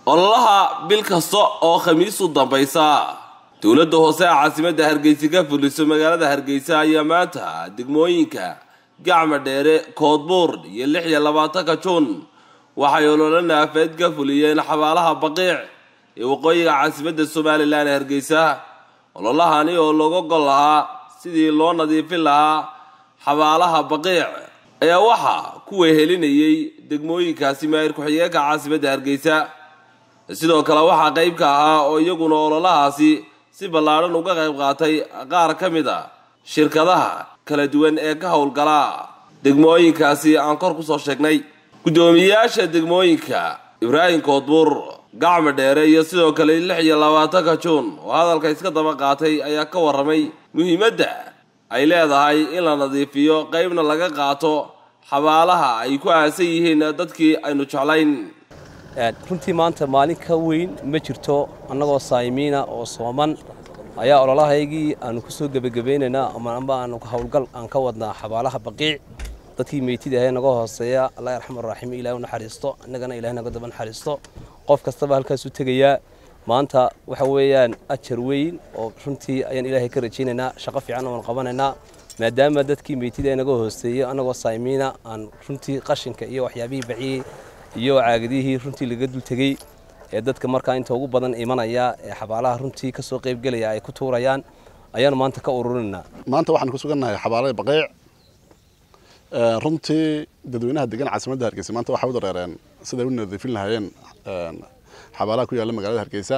ololaha bil kasta oo khamiis u dambaysa dowladda hoose ee caasimadda hargeysa ka fuliso magaalada hargeysa ayaa maanta degmooyinka gacma dheere koodbuur iyo lix iyo labaatanka juun waxay ololo naafeed ka fuliyeen xabaalaha baqiic ee waqooyiga caasimadda somalilan ee hargeysa ololahani oo looga gol lahaa sidii loo nadiifin lahaa xabaalaha baqiic ayaa waxaa ku wehelinayay degmooyinkaasi maayir ku-xigeenka caasimadda hargeysa sidoo kale waxaa qayb ka ahaa oo iyaguna ololahaasi si ballaadhan uga qayb qaatay qaar ka mid a shirkadaha kala duwan ee ka howlgala degmooyinkaasi aan kor kusoo sheegnay guddoomiyeyaasha degmooyinka ibraahim koodbuur gacma dheere iyo sidoo kale lix iyo labaatanka juun oo hadalka iska daba qaatay ayaa ka warramay muhiimadda ay leedahay in la nadiifiyo qaybna laga qaato xabaalaha ay ku aasan yihiin dadkii aynu jeclayn runtii maanta maalin ka weyn ma jirto annagoo saayimiina oo sooman ayaa ololahaygii aanu ku soo gebagabaynaynaa ama aanu howlgal aan ka wadnaa xabaalaha baqiic dadkii meytida ahae naga hooseeya allah yarxam araxiim ilahi u naxariisto innagana ilahi naga daba naxariisto qof kastaba halkaas u tegayaa maanta waxa weeyaan ajar weyn oo runtii ayaan ilaahay ka rajaynaynaa shaqo fiican oan qabanaynaa maadaama dadkii meytida naga hooseeyey annagoo saayimiina aan runtii qashinka iyo waxyaabihii baciyey iyo caagadihii runtii laga dul tegey ee dadka markaa inta ugu badan imanaya ee xabaalaha runtii ka soo qaybgelaya ay ku tuurayaan ayaanu maanta ka ururinaynaa maanta waxaan ku sugannahay xabaalada baqiic runtii dadweynaha degan caasimadda hargeysa maanta waxay u dareereen siday u nadiifin lahaayeen xabaalaha ku yaalla magaalada hargeysa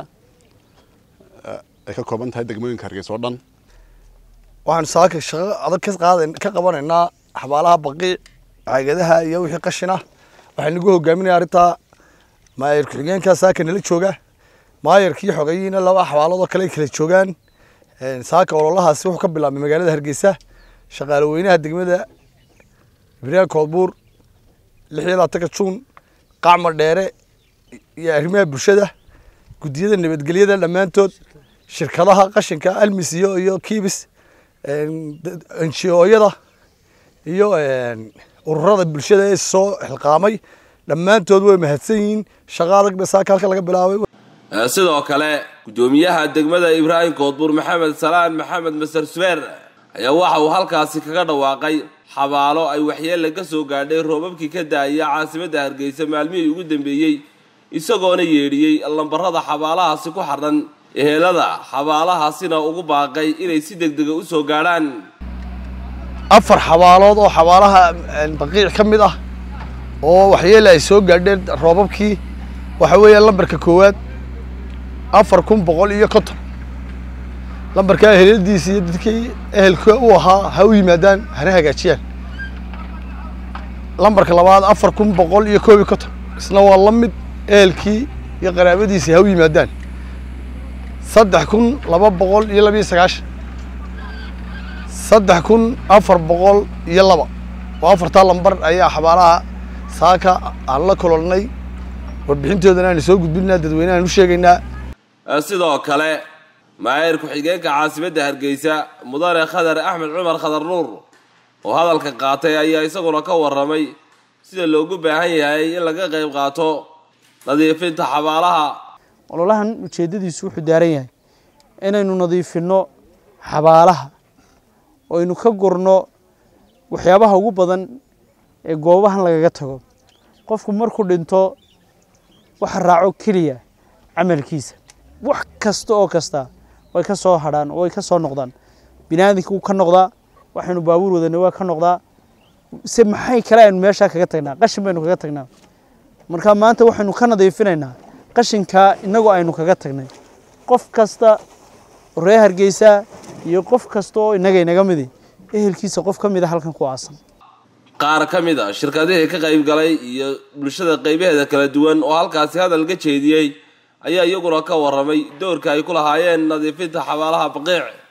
ay ka kooban tahay degmooyinka hargeysa oo dhan waxaan saaka shaqo adag ka qaad ka qabanaynaa xabaalaha baqiic caagadaha iyo wixii qashin ah waxaan nagu hogaaminaya arrintaa maayar ku-xigeenka saaka nala jooga maayarkii xogeyiina laba xabaaloodoo kale ay kala joogaan saaka ololahaasi wuxuu ka bilaabmay magaalada hargeysa shaqaale weynaha degmada ibraahim koodbuur lix iyo labaatanka juun qacma dheere iyo arrimaha bulshada guddiyada nabadgelyada dhammaantood shirkadaha qashinka almis iyo iyo kiibis njooyada iyo ururada bulshada ee soo xilqaamay dhammaantood way mahadsan yihiin shaqa adag ba saaka halka laga bilaabay sidoo kale guddoomiyaha degmada ibraahim koodbuur maxamed salaan maxamed maser subeer ayaa waxa uu halkaasi kaga dhawaaqay xabaalo ay waxyeella ka soo gaadhay roobabkii ka daaya caasimadda hargeysa maalmihii ugu dambeeyey isagoona yeedhiyey lambarada xabaalahaasi ku xadhan ehelada xabaalahaasina ugu baaqay inay si deg dega u soo gaadhaan afar xabaalood oo xabaalaha baqiic ka mid ah oo waxyeele ay soo gaadheen roobabkii waxa weeyaan lambarka koowaad afar kun boqol iyo konton lambarkaa eheladiisa iyo dadkii ehelka u ahaa ha u yimaadaan hana hagaajiyaan lambarka labaad afar kun boqol iyo koob iyo konton isna waa la mid ehelkii iyo qaraabadiisii ha u yimaadaan saddex kun laba boqol iyo labiyo sagaashan saddex kun afar boqol iyo laba oo afartaa lambar ayaa xabaalaha saaka aan la kolonnay warbixintoodana aanu soo gudbinaa dadweynehaan u sheegaynaa sidoo kale maayir ku-xigeenka caasimadda hargeysa mudane khadar axmed cumar khadar nuur oo hadalka qaatay ayaa isaguna ka warramay sida loogu baahan yahay in laga qayb qaato nadiifinta xabaalaha ololahan ujeeddadiisu wuxuu daaran yahay inaynu nadiifinno xabaalaha oo aynu ka gurno waxyaabaha ugu badan ee goobahan lagaga tago qofku markuu dhinto waxa raaco keliya camalkiisa wax kasta oo kasta way ka soo hadhaan oo way ka soo noqdaan binaadinka wuu ka noqdaa waxaynu baabuur wadanay waa ka noqdaa se maxay kale aynu meeshaa kaga tagnaa qashin baynu kaga tagnaa marka maanta waxaynu ka nadiifinaynaa qashinkaa innagoo aynu kaga tagnay qof kasta ree hargeysa iyo qof kasta oo innaga inaga midi ehelkiisa qof ka mid a halkan ku aasan qaar ka mid a shirkadihii ka qayb galay iyo bulshada qaybaheeda kala duwan oo halkaasi hadal ka jeediyey ayaa iyaguna ka warramay doorka ay ku lahaayeen nadiifinta xabaalaha baqiic